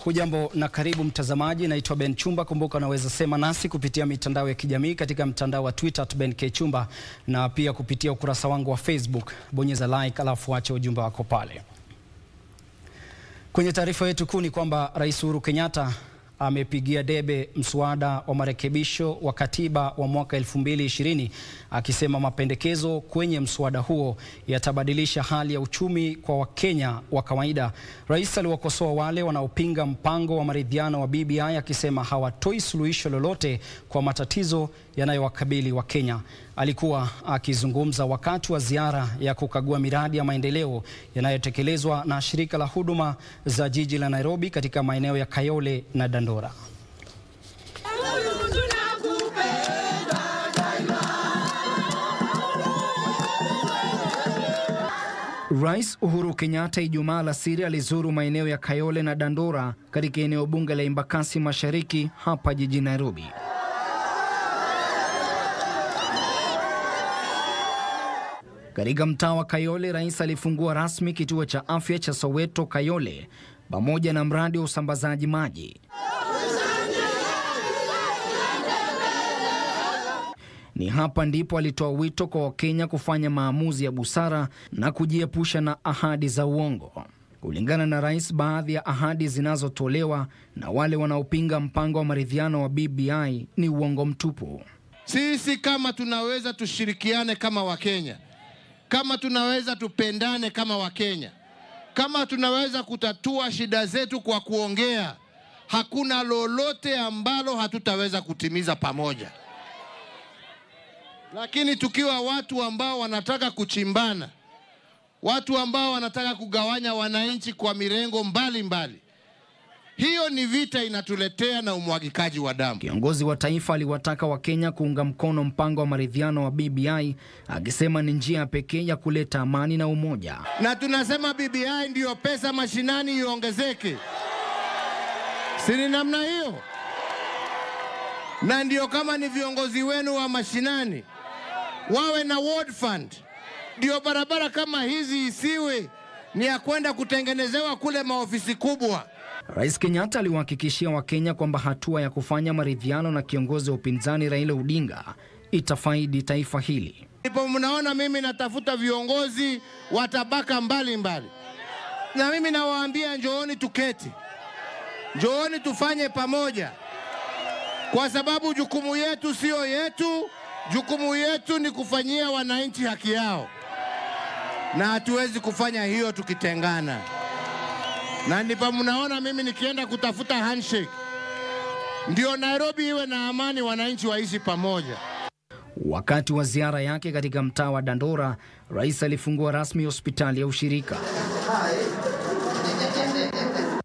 Hujambo na karibu mtazamaji, naitwa Ben Chumba. Kumbuka unaweza sema nasi kupitia mitandao ya kijamii katika mtandao wa Twitter at Ben K Chumba na pia kupitia ukurasa wangu wa Facebook. Bonyeza like alafu acha ujumbe wako pale. Kwenye taarifa yetu kuu ni kwamba Rais Uhuru Kenyatta amepigia debe mswada wa marekebisho wa katiba wa mwaka 2020 akisema mapendekezo kwenye mswada huo yatabadilisha hali ya uchumi kwa Wakenya wa kawaida. Rais aliwakosoa wale wanaopinga mpango wa maridhiano wa BBI akisema hawatoi suluhisho lolote kwa matatizo yanayowakabili Wakenya. Alikuwa akizungumza wakati wa ziara ya kukagua miradi ya maendeleo yanayotekelezwa na shirika la huduma za jiji la Nairobi katika maeneo ya Kayole na Dandora. Rais Uhuru Kenyatta Ijumaa alasiri alizuru maeneo ya Kayole na Dandora katika eneo bunge la Embakasi Mashariki hapa jijini Nairobi. Katika mtaa wa Kayole, rais alifungua rasmi kituo cha afya cha Soweto Kayole pamoja na mradi wa usambazaji maji. Ni hapa ndipo alitoa wito kwa Wakenya kufanya maamuzi ya busara na kujiepusha na ahadi za uongo. Kulingana na rais, baadhi ya ahadi zinazotolewa na wale wanaopinga mpango wa maridhiano wa BBI ni uongo mtupu. Sisi kama tunaweza tushirikiane kama Wakenya, kama tunaweza tupendane kama Wakenya, kama tunaweza kutatua shida zetu kwa kuongea, hakuna lolote ambalo hatutaweza kutimiza pamoja. Lakini tukiwa watu ambao wanataka kuchimbana, watu ambao wanataka kugawanya wananchi kwa mirengo mbalimbali mbali, hiyo ni vita inatuletea na umwagikaji wa damu. Kiongozi wa taifa aliwataka Wakenya kuunga mkono mpango wa maridhiano wa BBI akisema ni njia pekee ya kuleta amani na umoja. Na tunasema BBI ndiyo pesa mashinani iongezeke, si ni namna hiyo? Na ndio kama ni viongozi wenu wa mashinani wawe na ward fund, ndio barabara kama hizi isiwe ni ya kwenda kutengenezewa kule maofisi kubwa. Rais Kenyatta aliwahakikishia Wakenya kwamba hatua ya kufanya maridhiano na kiongozi wa upinzani Raila Odinga itafaidi taifa hili. Ndipo mnaona mimi natafuta viongozi wa tabaka mbalimbali, na mimi nawaambia njooni tuketi, njooni tufanye pamoja, kwa sababu jukumu yetu siyo yetu. Jukumu yetu ni kufanyia wananchi haki yao, na hatuwezi kufanya hiyo tukitengana na ndipo mnaona mimi nikienda kutafuta handshake, ndio Nairobi iwe na amani, wananchi waishi pamoja. Wakati wa ziara yake katika mtaa wa Dandora, rais alifungua rasmi hospitali ya ushirika.